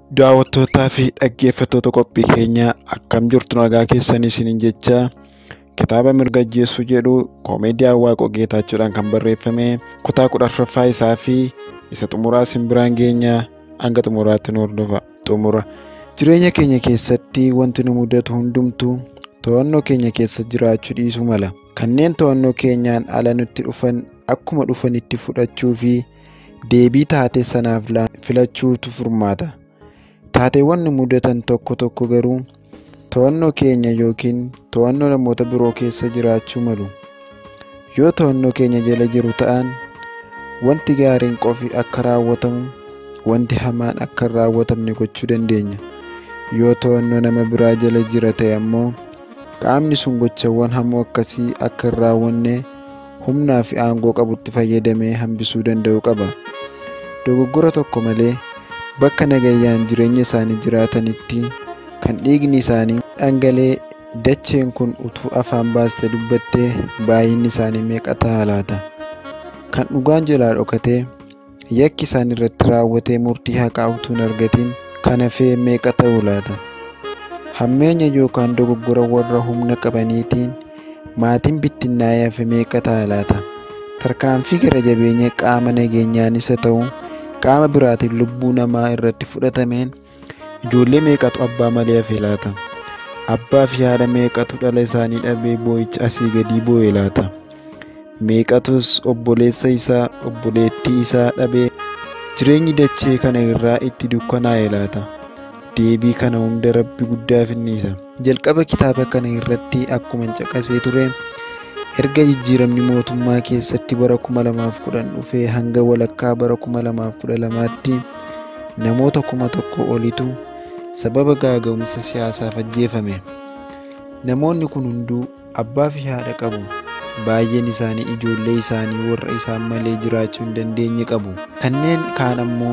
Daawwattootaa fi dhaggeeffattoota qophii keenyaa akkam jirtu nagaa keessanii isiniin jecha kitaaba mirga ajjeesuu jedhu koomeediyaan Waaqoo Geetaachuudhaan kan barreeffame kutaa kudha afuraffaa isaa fi isa xumuraa isin biraan geenyaa hanga xumuraatti nu hordofa. Xumura jireenya keenya keessatti wanti nu mudatu hundumtuu to'annoo keenya keessa jiraachuu dhiisuu mala. Kanneen to'annoo keenyaan ala nutti dhufan akkuma dhufanitti fudhachuu fi deebii taatee sanaaf filachuutu furmaata. Taateewwan nu mudatan tokko tokko garuu to'annoo keenya yookiin to'annoo namoota biroo keessa jiraachuu malu. Yoo to'annoo keenya jala jiru ta'an wanti gaariin qofi akka raawwatamu wanti hamaan akka hin raawwatamne gochuu dandeenya. Yoo to'annoo nama biraa jala jira ta'e ammoo qaamni sun gochawwan hamoo akkasii akka hin raawwanne humnaa fi aangoo qabutti fayyadamee hambisuu danda'uu qaba. Dogoggora tokko malee bakka nagayyaan jireenya isaanii jiraatanitti kan dhiigni isaanii dhangala'ee dacheen kun utuu afaan baastee dubbattee baay'inni isaanii meeqa ta'a laata? Kan dhugaan jalaa dhokatee yakki isaan irratti raawwatee murtii haqaa utuu hin argatin kan hafee meeqa ta'u laata? Hammeenya yookaan dogoggora warra humna qabaniitiin maatiin bittinnaa'ee hafe meeqa ta'a laata? Tarkaanfii gara jabeenya qaama nageenyaanis haa ta'u qaama biraatiin lubbuu namaa irratti fudhatameen ijoollee meeqatu abbaa malee hafe laata? Abbaa fi haadha meeqatu dhala isaanii dhabee boo'icha asii gadii boo'e laata? Meeqatus obboleessa isaa obboleettii isaa dhabee jireenyi dachee kana irraa itti dukkanaa'e laata? Deebii kana hunda rabbi guddaa finniisa. Jalqaba kitaaba kana irratti akkuma caqasee ture erga jijjiiramni mootummaa keessatti bara 2010 dhufee hanga walakkaa bara 2012tti namoota kuma tokko olitu sababa gaaga'umsa siyaasaaf ajjeefame. Namoonni kun hunduu abbaa fi haadha qabu. Baay'een isaanii ijoollee isaanii warra isaan malee jiraachuu hin dandeenye qabu. Kanneen kaan ammoo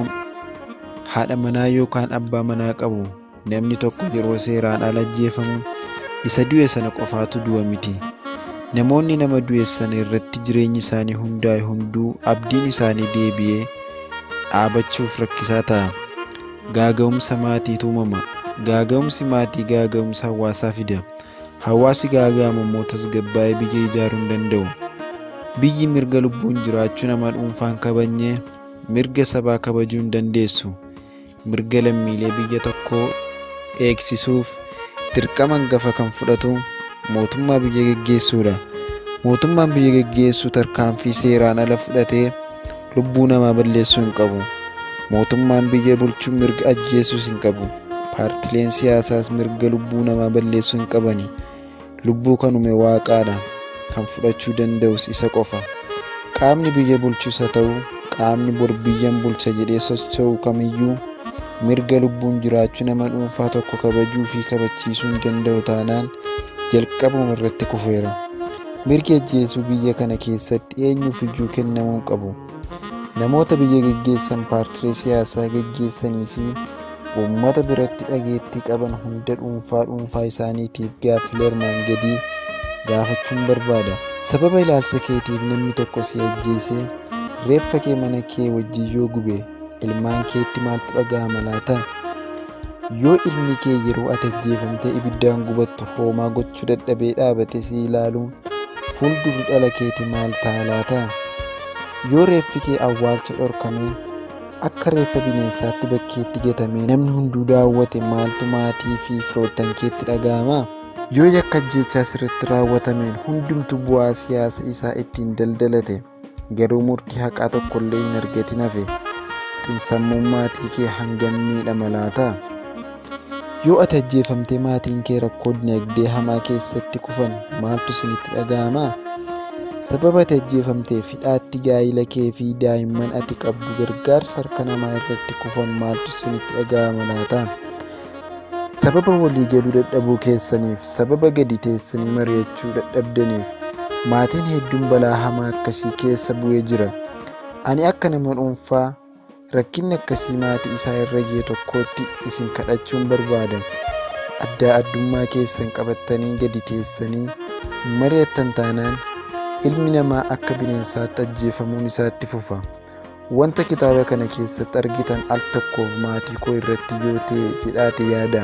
haadha manaa yookaan abbaa manaa qabu. Namni tokko yeroo seeraan ala ajjeefamu isa du'e sana qofaatu du'a miti. Namoonni nama du'e sana irratti jireenyi isaanii hundaa'e hunduu abdiin isaanii deebi'ee dhaabachuuf rakkisaa ta'a. Gaaga'umsa maatiitu uumama. Gaaga'umsi maatii gaaga'umsa hawaasaa fida. Hawaasi gaaga'amu immoo tasgabbaa'ee biyya ijaaruu hin danda'u. Biyyi mirga lubbuun jiraachuu nama dhuunfaan kabajnee mirga sabaa kabajuu hin dandeessu. Mirga lammiilee biyya tokkoo eegsisuuf dirqama hangafa kan fudhatu mootummaa biyya geggeessuudha. Mootummaan biyya geggeessu tarkaanfii seeraan ala fudhatee lubbuu namaa balleessuu hin qabu. Mootummaan biyya bulchuu mirga ajjeesuus hin qabu. Paartileen siyaasaas mirga lubbuu namaa balleessuu hin qabani. Lubbuu kan uume waaqaadha. Kan fudhachuu danda'us isa qofa. Qaamni biyya bulchus haa ta'u qaamni bor biyyan bulcha jedhee socho'u kamiyyuu mirga lubbuun jiraachuu nama dhuunfaa tokko kabajuu fi kabachiisuu hin danda'u taanaan jalqabuma irratti kufeera. Mirgi ajjeesuu biyya kana keessatti eenyuuf iyyuu kennamuu qabu. Namoota biyya geggeessan paartilee siyaasaa geggeessanii fi uummata biratti dhageettii qaban hunda dhuunfaa dhuunfaa isaaniitiif gaaffilee armaan gadii gaafachuun barbaada. Sababa ilaalcha keetiif namni tokko si ajjeesee reeffa kee mana kee wajjin yoo gube ilmaan keetti maaltu dhaga'ama laata? Yoo ilmi kee yeroo ati ajjeefamtee ibiddaan gubattu hoomaa gochuu dadhabee dhaabate si ilaalu fuuldurri dhala keeti maal ta'a laata? Yoo reeffi kee awwaalcha dhorkamee akka reeffa bineensaatti bakkeetti gatamee namni hunduu daawwate maaltu maatii fi firoottan keetti dhaga'ama? Yoo yakka ajjeechaa sirriitti raawwatameen hundumtu bu'aa siyaasa isaa ittiin daldalate garuu murtii haqaa tokkollee hin argatin hafe xiinsammuun maatii kee hangam miidhama laata? Yoo ati ajjeefamtee maatiin kee rakkoo dinagdee hamaa keessatti kufan maaltu isinitti dhaga'ama? Sababa ati ajjeefamteef hidhaatti gaa'ila kee fi daa'imman ati qabdu gargaarsa harka namaa irratti kufan maaltu isinitti dhaga'ama laata? Sababa waliigaluu dadhabuu keessaniif sababa gadi teessanii mari'achuu dadhabdaniif maatiin hedduun balaa hamaa akkasii keessa bu'ee jira. Ani akka nama dhuunfaa rakkinni akkasii maatii isaa irra ga'e tokkootti isin kadhachuun barbaada. Addaa addummaa keessan qabattanii gadi teessanii hin mari'attan taanaan ilmi namaa akka bineensaatti ajjeefamuun isaatti fufa. Wanta kitaaba kana keessatti argitan al tokkoof maatii koo irratti yoo ta'e jedhaate yaada.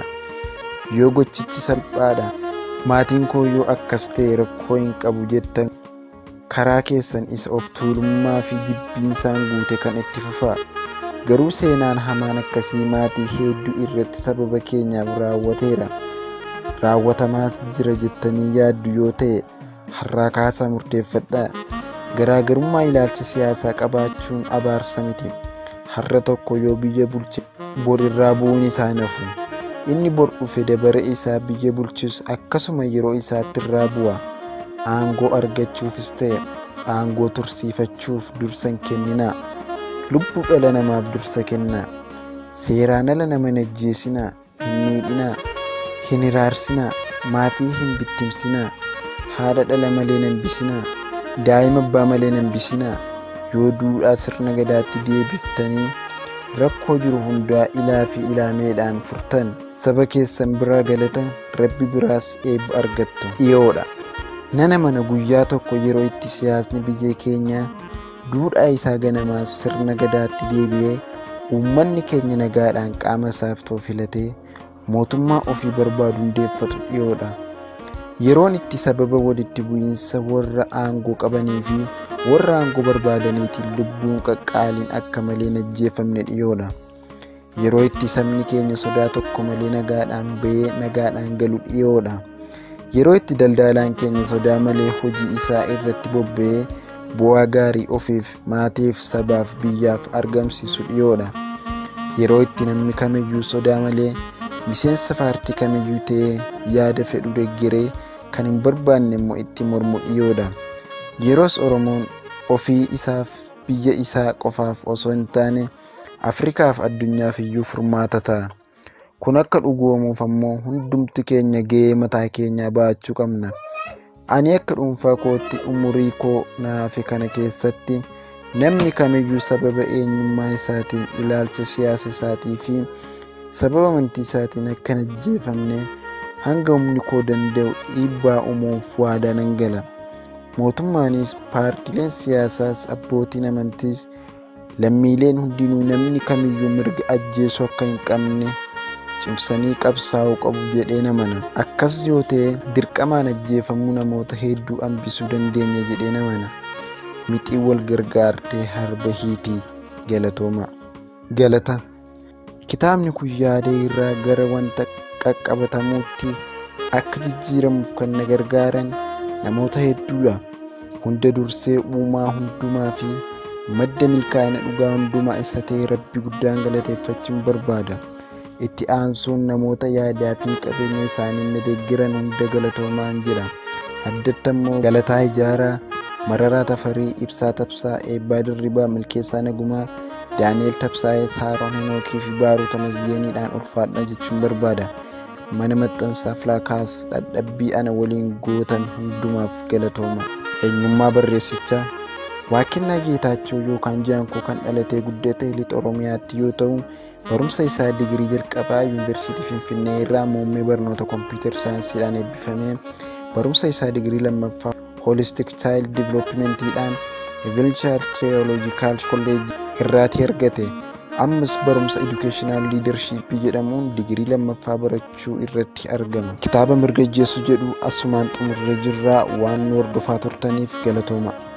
Yoo gochichi salphaadha maatiin koo yoo akkas ta'e rakkoo hin qabu jettan karaa keessan isa of tuulummaa fi jibbiinsaan guute kan itti fufaa. Garuu seenaan hamaan akkasii maatii hedduu irratti sababa keenyaaf raawwateera. Raawwatamaas jira jettanii yaaddu yoo ta'e har'aa kaasaa murteeffadhaa. Garaagarummaa ilaalcha siyaasaa qabaachuun abaarsa miti. Har'a tokko yoo biyya bulche borirraa bu'uun isaa nafu. Inni bor dhufe dabara isaa biyya bulchus akkasuma yeroo isaatti irraa bu'a. Aangoo argachuufis ta'e aangoo tursiifachuuf dursa hin kenninaa. Lubbuu dhala namaaf dursa kennaa. Seeraan ala nama hin ajjeesinaa, hin miidhinaa, hin hiraarsinaa, maatii hin bittimsinaa, haadha dhala malee hin hambisinaa, daa'ima abbaa malee hin hambisinaa. Yoo duudhaa sirna gadaatti deebiftanii rakkoo jiru hundaa ilaa fi ilaameedhaan furtan saba keessan biraa galata rabbi biraas eebba argattu dhiyoodha. Nana mana guyyaa tokko yeroo itti siyaasni biyya keenyaa duudhaa isaa ganamaas sirna gadaatti deebi'ee uummanni keenya nagaadhaan qaama isaaf too filatee mootummaa ofii barbaadu hundeeffatu dhiyoodha. Yeroon itti sababa walitti bu'iinsa warra aangoo qabanii fi warra aangoo barbaadaniitiin lubbuun qaqqaaliin akka malee hin ajjeefamne dhiyoodha. Yeroo itti sabni keenya sodaa tokko malee nagaadhaan bahee nagaadhaan galu dhiyoodha. Yeroo itti daldalaan keenya sodaa malee hojii isaa irratti bobba'ee bu'aa gaarii ofiif maatiif sabaaf biyyaaf argamsiisu dhiyoodha. Yeroo itti namni kamiyyuu sodaa malee miseensa paartii kamiyyuu ta'ee yaada fedhu deeggaree kan hin barbaanne immoo itti mormu dhiyoodha. Yeroos Oromoon ofii isaaf biyya isaa qofaaf osoo hin taane Afrikaaf addunyaaf iyyuu furmaata ta'a. Kun akka dhugoomuuf ammoo hundumti keenya gahee mataa keenyaa bahachuu qabna. Ani akka dhuunfaa kootti umurii koo naafe kana keessatti namni kamiyyuu sababa eenyummaa isaatiin ilaalcha siyaasa isaatii fi sababa amantii isaatiin akka hin ajjeefamne hanga humni koo danda'u dhiibbaa uumuuf waadaa nan gala. Mootummaanis paartileen siyaasaas abbootiin amantiis lammiileen hundinuu namni kamiyyuu mirga ajjeesuu akka hin qabne cimsanii qabsaa'uu qabu jedhee namana. Akkas yoo ta'e dirqamaan ajjeefamuu namoota hedduu hambisuu dandeenya jedhee namana. Mixii wal gargaartee harba hiitii galatooma. Galata. Kitaabni kun yaada irraa gara wanta qaqqabatamuutti akka jijjiiramuuf kan na gargaaran namoota hedduudha. Hunda dursee uumaa hundumaa fi madda milkaa'ina dhugaa hundumaa isa ta'e rabbi guddaan galateeffachuun barbaada. Itti aansuun namoota yaadaa fi qabeenya isaanii na deeggiran hunda galatoomaan jira. Addatti immoo Galataa Ijaaraa, Mararaa Tafarii, Ibsaa Tabsaa, Eebbaa Dirribaa, Milkeessaa Nagumaa, Daani'el Tabsaa'ee, Saaroon Henookii fi Baaruu Tamasgeeniidhaan ulfaadha jechuun barbaada. Mana maxxansaa Filaakaas dhadhabbii ana waliin gootan hundumaaf galatooma. Eenyummaa barreessichaa Waaqennaa Geetaachoo yookaan Jaankoo kan dhalatee guddate lixa Oromiyaatti yoo ta'u, barumsa isaa digirii jalqabaa Yuunivarsiitii Finfinnee irraa muummee barnoota kompiitar saayinsiidhaan eebbifamee barumsa isaa digirii lammaffaa Holistic Child Developmentiidhaan Evangelische Theological College irraatii argate. Ammas barumsa Educational Leadership jedhamuun digirii lammaffaa barachuu irratti argama. Kitaaba mirga ajjeesuu jedhu asumaan xumurree jirraa waan nu hordofaa turtaniif galatooma.